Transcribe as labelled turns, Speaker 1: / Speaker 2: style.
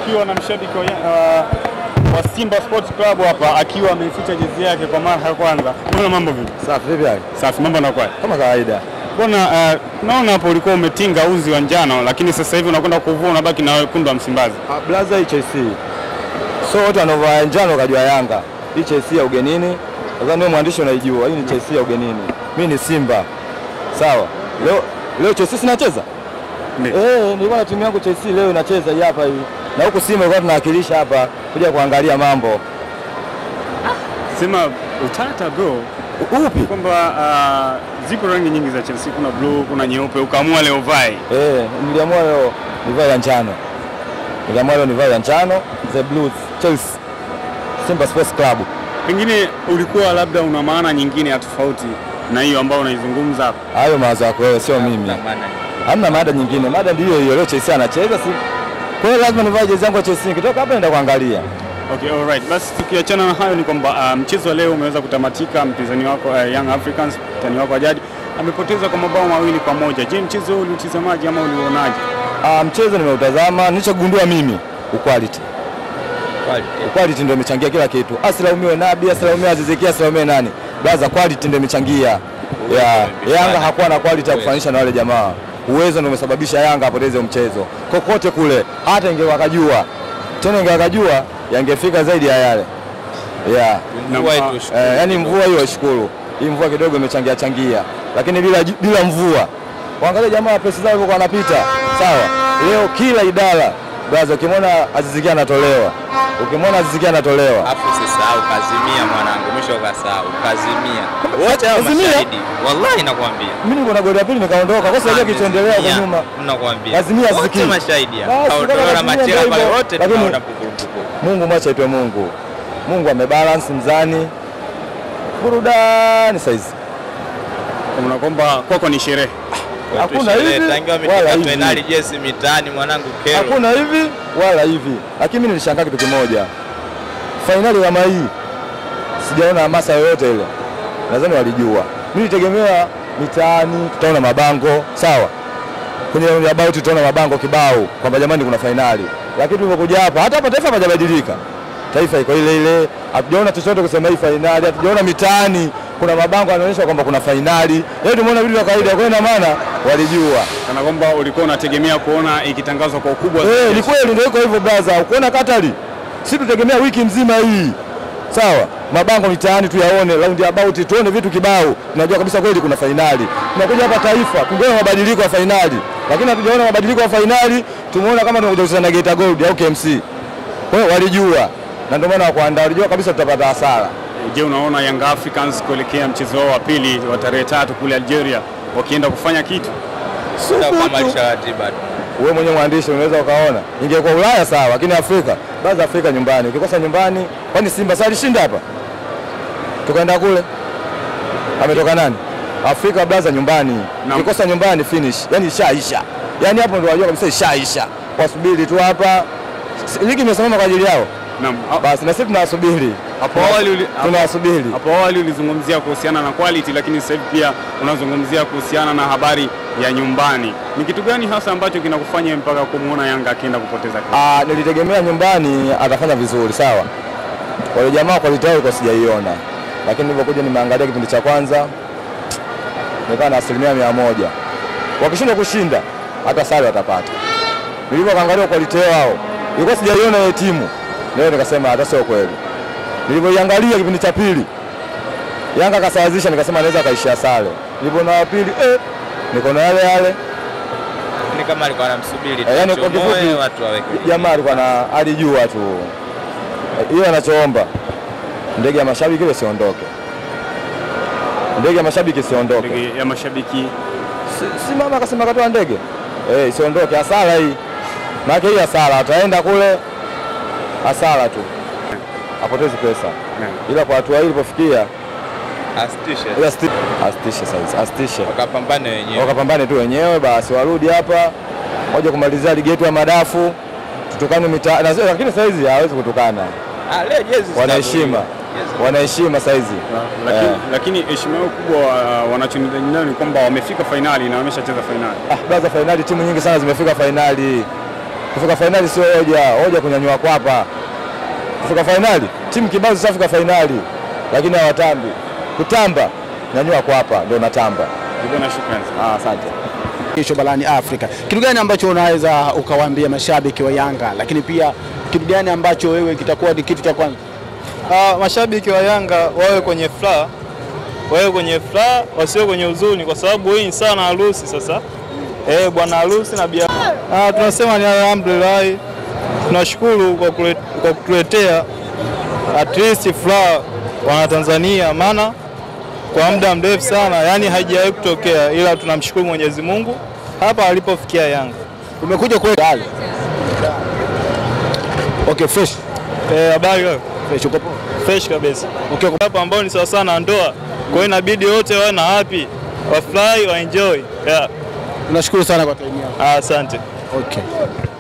Speaker 1: tukiwa na mshabiki wa, uh, wa Simba Sports Club hapa akiwa ameficha jezi yake kwa mara ya kwanza. Mbona mambo vipi?
Speaker 2: Safi vipi hali?
Speaker 1: Safi, mambo yanakuwa.
Speaker 2: Kama kawaida.
Speaker 1: Mbona uh, naona hapo ulikuwa umetinga uzi wa njano lakini sasa hivi unakwenda kuvua unabaki na wekundu wa Msimbazi.
Speaker 2: Ah, Blaza hii Chelsea. So wote wanaovaa njano kajua Yanga. Hii Chelsea ya ugenini. Nadhani wewe mwandishi unaijua. Hii ni Chelsea ya ugenini. Mimi ni Simba. Sawa. Leo leo Chelsea sinacheza?
Speaker 1: Ndiyo.
Speaker 2: Eh, nilikuwa na timu yangu Chelsea leo inacheza hii hapa hii. Na huku Simba ilikuwa tunawakilisha hapa kuja kuangalia mambo.
Speaker 1: Sema utata bro
Speaker 2: U- Upi?
Speaker 1: kwamba uh, zipo rangi nyingi za Chelsea, kuna blue, kuna nyeupe, ukaamua leo vai.
Speaker 2: Eh, niliamua leo nivae ya njano. Niliamua leo nivae ya njano, The Blues, Chelsea. Simba Sports Club.
Speaker 1: Pengine ulikuwa labda una maana nyingine ya tofauti na hiyo ambayo unaizungumza hapa.
Speaker 2: Hayo mawazo yako wewe, sio mimi. Hamna mada nyingine, mada ndiyo hiyo. Leo Chelsea anacheza, si kwa hiyo lazima nivae jezi yangu ya Chelsea. Nikitoka hapa naenda kuangalia.
Speaker 1: Okay, all right. Basi tukiachana na hayo ni kwamba uh, mchezo wa leo umeweza kutamatika. Mpinzani wako uh, Young Africans, mtani wako wa jadi amepoteza kwa mabao mawili kwa moja. Je, mchezo huu uliutazamaje ama uliuonaje?
Speaker 2: Ah, mchezo nimeutazama, nilichogundua mimi uquality. Quality ndio imechangia kila kitu. Asilaumiwe Nabi, asilaumiwe Aziziki, asilaumiwe nani. Blaza, quality ndio imechangia. Ya, Yanga hakuwa na quality ya kufanisha na wale jamaa. Uwezo ndio umesababisha Yanga apoteze mchezo. Kokote kule, hata ingewakajua. Tena ingewakajua yangefika zaidi ya yale. Yeah.
Speaker 3: Mvua
Speaker 1: Na-
Speaker 3: itu
Speaker 2: Eh, yani mvua hiyo ishukuru. Hii mvua kidogo imechangia changia, lakini bila bila mvua, waangalie jamaa pesa zao walivyokuwa wanapita. Sawa, leo kila idara braza, ukimwona Aziziki anatolewa, ukimwona Aziziki anatolewa,
Speaker 3: Afu usisahau kazimia mwanangu, mwisho ukasahau kazimia. Wote hao
Speaker 2: Kazimia?
Speaker 3: mashahidi. Wallahi nakwambia.
Speaker 2: mimi niko na goli ya pili nikaondoka, kwa sababu kilichoendelea kwa
Speaker 3: Kazimia,
Speaker 2: nyuma.
Speaker 3: Nakwambia.
Speaker 2: Kazimia Aziziki.
Speaker 3: Wote mashahidi.
Speaker 2: Basi,
Speaker 3: Kaondolewa
Speaker 2: kama
Speaker 3: na
Speaker 2: Kazimia
Speaker 3: machela
Speaker 2: ndio
Speaker 3: pale
Speaker 2: hivyo.
Speaker 3: wote
Speaker 2: Lakini-
Speaker 3: tunaona pukupuku.
Speaker 2: Mungu mwache aitwe Mungu. Mungu amebalance mzani, burudani saizi
Speaker 1: Kuna kwamba kwako ni sherehe.
Speaker 2: Hakuna
Speaker 3: Sherehe,
Speaker 2: hivi,
Speaker 3: tangia
Speaker 2: wala
Speaker 3: wamefika
Speaker 2: hivi.
Speaker 3: penali jezi mitaani mwanangu kero.
Speaker 2: hakuna hivi wala hivi, lakini mimi nilishangaa kitu kimoja, fainali kama hii sijaona hamasa yoyote ile. Nadhani walijua. Mimi nilitegemea mitaani tutaona mabango sawa, kwenye about tutaona mabango kibao kwamba jamani, kuna fainali, lakini tulipokuja hapa, hata hapa taifa hapajabadilika, taifa iko ile ile, hatujaona chochote kusema hii fainali, hatujaona mitaani kuna mabango yanaonyesha kwamba kuna fainali. Leo tumeona vitu vya kawaida, kwa hiyo ina maana walijua.
Speaker 1: Kana kwamba ulikuwa unategemea kuona ikitangazwa kwa ukubwa
Speaker 2: Eh,
Speaker 1: zaidi.
Speaker 2: ni kweli ndio iko hivyo brother. Ukiona Katari, si tutegemea wiki nzima hii. Sawa, mabango mitaani tuyaone, round about tuone vitu kibao. Tunajua kabisa kweli kuna fainali. Tunakuja hapa taifa, tungeona mabadiliko ya fainali. Lakini hatujaona mabadiliko ya fainali, tumeona kama tunakuja kucheza na Geita Gold au KMC. Kwa hiyo walijua. Na ndio maana wakuandaa, walijua kabisa tutapata hasara.
Speaker 1: Je, unaona Young Africans kuelekea mchezo wao wa pili wa tarehe tatu kule Algeria wakienda kufanya kitu?
Speaker 3: Kukamilisha ratiba tu.
Speaker 2: Wewe mwenyewe mwandishi unaweza ukaona. Ingekuwa Ulaya sawa, lakini Afrika, baadhi Afrika nyumbani. Ukikosa nyumbani, kwani Simba sasa alishinda hapa? Tukaenda kule. Ametoka nani? Afrika blaza nyumbani.
Speaker 1: Naam.
Speaker 2: Ukikosa nyumbani finish. Yaani ishaisha. Yaani hapo ndio wajua kabisa ishaisha. Wasubiri tu hapa. S- Ligi imesimama kwa ajili yao.
Speaker 1: Naam. Ha-
Speaker 2: Basi na sisi tunawasubiri.
Speaker 1: Hapo awali uli-
Speaker 2: tunawasubiri.
Speaker 1: Hapo awali ulizungumzia kuhusiana na quality, lakini sasa hivi pia unazungumzia kuhusiana na habari ya nyumbani. Ni kitu gani hasa ambacho kinakufanya mpaka kumwona Yanga akienda kupoteza kitu?
Speaker 2: Ah, nilitegemea nyumbani atafanya vizuri sawa. Wale jamaa quality yao ilikuwa sijaiona, lakini nilipokuja nimeangalia kipindi cha kwanza nikawa na asilimia mia moja. Wakishindwa kushinda hata sare watapata. Nilivyoangalia quality yao ilikuwa sijaiona ile timu, leo nikasema hata sio kweli. Nilivyoiangalia kipindi cha pili Yanga akasawazisha, nikasema anaweza akaishia sare. Nilipoona wa pili eh, niko na yale yale
Speaker 3: Ni kama alikuwa anamsubiri
Speaker 2: Eh, yani kwa
Speaker 3: tuchomoe,
Speaker 2: kifupi,
Speaker 3: watu waweke.
Speaker 2: jamaa alikuwa na alijua tu hiyo anachoomba ndege ya mashabiki ile siondoke, ndege ya mashabiki siondoke.
Speaker 1: Ndege ya mashabiki
Speaker 2: Si, si mama akasema katoa ndege eh, isiondoke. Hasara hii, maana hii hasara, ataenda kule hasara tu, apotezi pesa,
Speaker 1: Naam.
Speaker 2: ila kwa hatua hii ilipofikia,
Speaker 3: Asitishe.
Speaker 2: ila sti- asitishe sasa, asitishe
Speaker 3: Wakapambane wenyewe.
Speaker 2: wakapambane tu wenyewe basi, warudi hapa moja kumalizia ligi yetu ya madafu, tutukane mitaa, na- lakini saizi hawezi kutukana
Speaker 3: Ah, leo jezi
Speaker 2: wanaheshima
Speaker 3: zitavuliwa.
Speaker 2: wanaheshima saizi
Speaker 1: lakini,
Speaker 2: Eh.
Speaker 1: lakini heshima yao kubwa uh, wanachonidaji nayo ni kwamba wamefika fainali na wameshacheza fainali.
Speaker 2: ah, baza fainali timu nyingi sana zimefika fainali Kufika fainali sio hoja, hoja kunyanyua kwapa. Kufika fainali, timu kibao zishafika fainali, lakini hawatambi. Kutamba nyanyua kwapa, ndio natamba.
Speaker 1: Bwana, shukrani.
Speaker 2: Ah, asante.
Speaker 4: kesho barani Afrika. Kitu gani ambacho unaweza ukawaambia mashabiki wa Yanga, lakini pia kitu gani ambacho wewe kitakuwa ni kitu cha kwanza?
Speaker 5: Ah, mashabiki wa Yanga wawe kwenye furaha, wawe kwenye furaha, wasiwe kwenye huzuni, kwa sababu hii ni sana harusi sasa. Eh, bwana harusi na bia. Ah, tunasema ni alhamdulillah, tunashukuru kwa kule- kwa kutuletea at least furaha wana Tanzania, maana kwa muda mrefu sana, yani haijawahi kutokea, ila tunamshukuru Mwenyezi Mungu hapa alipofikia Yanga.
Speaker 4: Umekuja kwa hali. Okay, fresh.
Speaker 5: Eh, habari wewe?
Speaker 4: Fresh uko poa?
Speaker 5: fresh kabisa.
Speaker 4: Okay,
Speaker 5: hapa ambao ni sawa sana na ndoa, kwa hiyo inabidi wote wawe na happy, wafurahi, waenjoy. Yeah.
Speaker 4: tunashukuru sana kwa time yako.
Speaker 5: Ah, Asante.
Speaker 4: Okay.